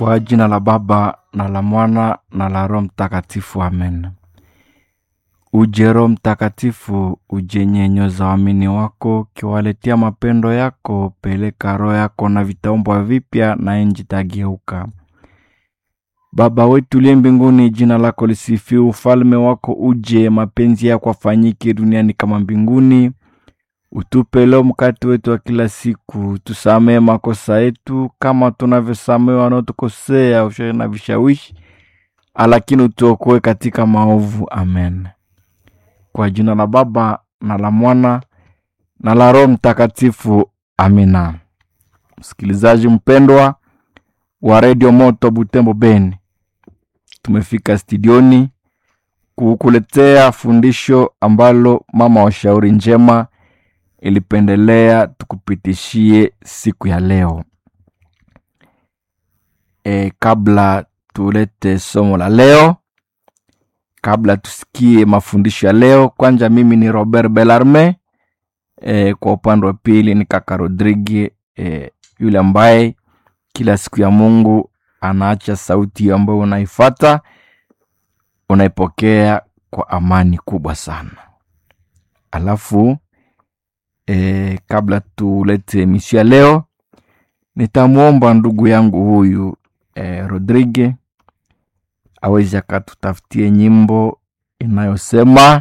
Kwa jina la Baba na la Mwana na la Roho Mtakatifu, amen. Uje Roho Mtakatifu, uje nyenyoza waamini wako, kiwaletea mapendo yako. Peleka roho yako na vitaumbwa vipya, na nchi tageuka. Baba wetu uliye mbinguni, jina lako lisifiwe, ufalme wako uje, mapenzi yako afanyike duniani kama mbinguni. Utupe leo mkate wetu wa kila siku, tusamehe makosa yetu kama tunavyosamehe wanaotukosea, ushauri na vishawishi, lakini utuokoe katika maovu. Amen. Kwa jina la Baba na la Mwana na la Roho Mtakatifu, amina. Msikilizaji mpendwa wa redio Moto Butembo Beni, tumefika studioni kukuletea fundisho ambalo mama wa shauri njema ilipendelea tukupitishie siku ya leo. E, kabla tulete somo la leo, kabla tusikie mafundisho ya leo, kwanza mimi ni Robert Belarme. E, kwa upande wa pili ni kaka Rodrigue e, yule ambaye kila siku ya Mungu anaacha sauti ambayo unaifata unaipokea kwa amani kubwa sana. Alafu e, kabla tulete misio ya leo, nitamwomba ndugu yangu huyu e, Rodrigue aweze akatutafutie nyimbo inayosema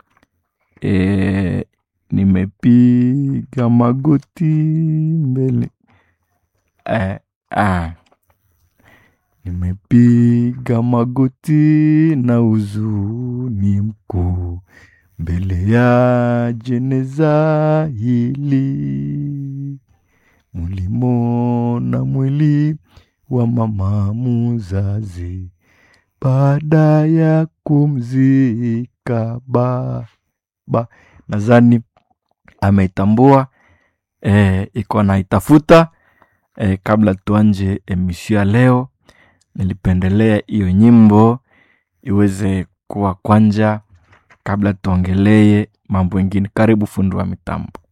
e, nimepiga magoti mbele e, ah. Nimepiga magoti na huzuni mkuu mbele ya jeneza hili, mulimona mwili wa mama muzazi baada ya kumzika baba. Nadhani ameitambua e, iko naitafuta e, kabla tuanje emisio ya leo nilipendelea hiyo nyimbo iweze kuwa kwanja kabla tuongelee mambo mengine. Karibu fundi wa mitambo.